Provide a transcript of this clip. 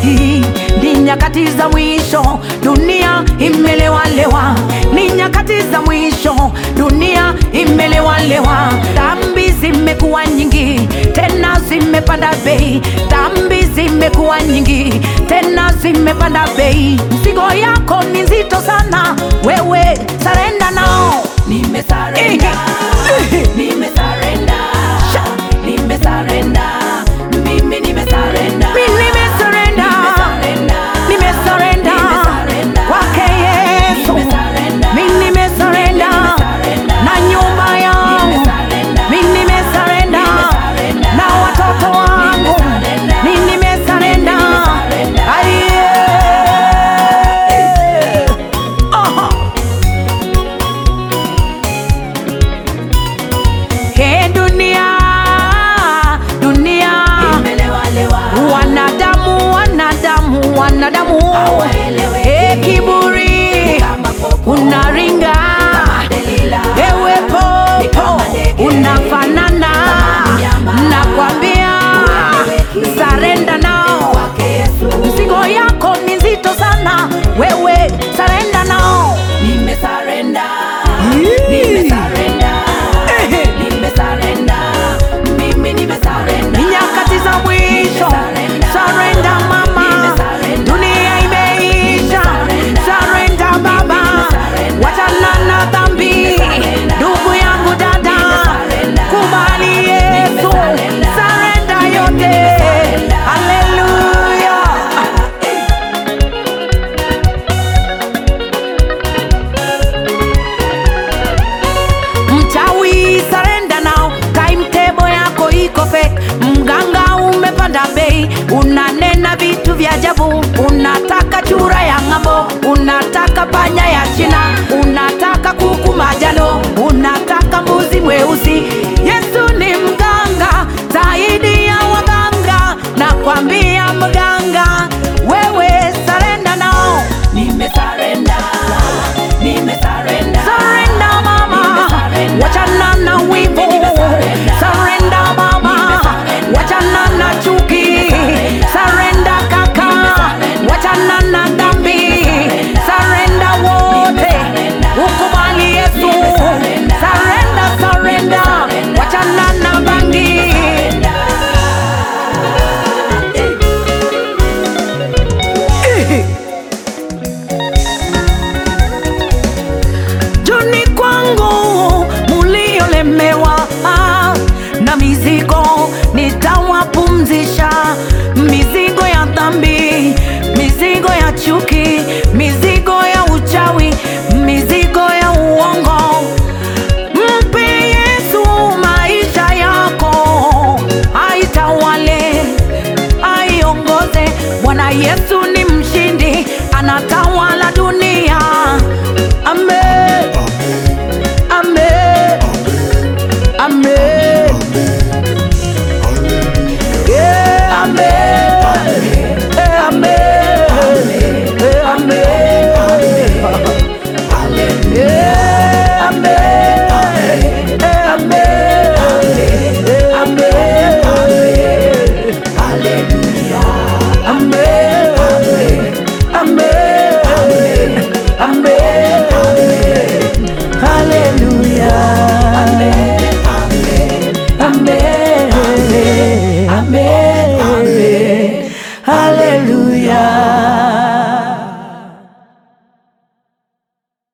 Hii ni nyakati za mwisho, dunia imelewalewa. Ni nyakati za mwisho, dunia imelewalewa. Dhambi zimekuwa nyingi, tena zimepanda bei. Dhambi zimekuwa nyingi, tena zimepanda bei. Mzigo yako ni nzito sana, wewe sarenda nao. Nimesarenda, nimesarenda, nimesarenda, mimi nimesarenda, Mimi nimesarenda. nimesarenda, Nimesarenda Nimesarenda. kwake Yesu, Nimesarenda. mimi nimesarenda Nimesarenda. na nyumba yangu, Nimesarenda. mimi nimesarenda Nimesarenda. na watoto wangu, Nimesarenda. mimi nimesarenda. Nimesarenda. Aiye. Aha. He dunia, dunia, Imelewalewa. wanadamu, wanadamu, wanadamu, Hawaeleweki. he kiburi Kama popo. unaringa Delila. ewe popo unafanana nakwambia sarenda nao Kwake Yesu. mzigo yako ni nzito sana wewe sarenda nao Nimesarenda, Yee. nimesarenda, Ehe. nimesarenda, mimi nimesarenda. ni nyakati za mwisho sarenda mama dunia imeisha sarenda baba wachana na dhambi ndugu yangu dada kubali yesu sarenda yote haleluya mchawi sarenda nao timetable yako iko fake mganga umepanda bei unanena vitu vya ajabu unataka chura ya ng'ambo unataka panya ya china unataka kuku majano unataka mbuzi mweusi yesu ni mganga zaidi ya waganga nakwambia mganga wewe sarenda nao Nimesarenda, nimesarenda, Surrender mama, Nimesarenda. wachana na wivu. Nimesarenda. Surrender baba, Nimesarenda. wachana na chuki. Nimesarenda. Surrender kaka, Nimesarenda. wachana na dhambi. Nimesarenda. Surrender wote, Nimesarenda. ukubali Yesu. Nimesarenda. Surrender, surrender, Nimesarenda. wachana na bangi. Joni kwangu muliolemewa ah, na mizigo nitawapumzisha, mizigo ya dhambi, mizigo ya chuki, mizigo ya uchawi, mizigo ya uongo. Mpe Yesu maisha yako, aitawale, aiongoze. Bwana Yesu ni mshindi, anatawala dunia. Amen. Amen. Amen. Yeah, amen. Eh, amen. Eh, amen. Yeah, amen. Eh, amen. Eh, amen. Amen.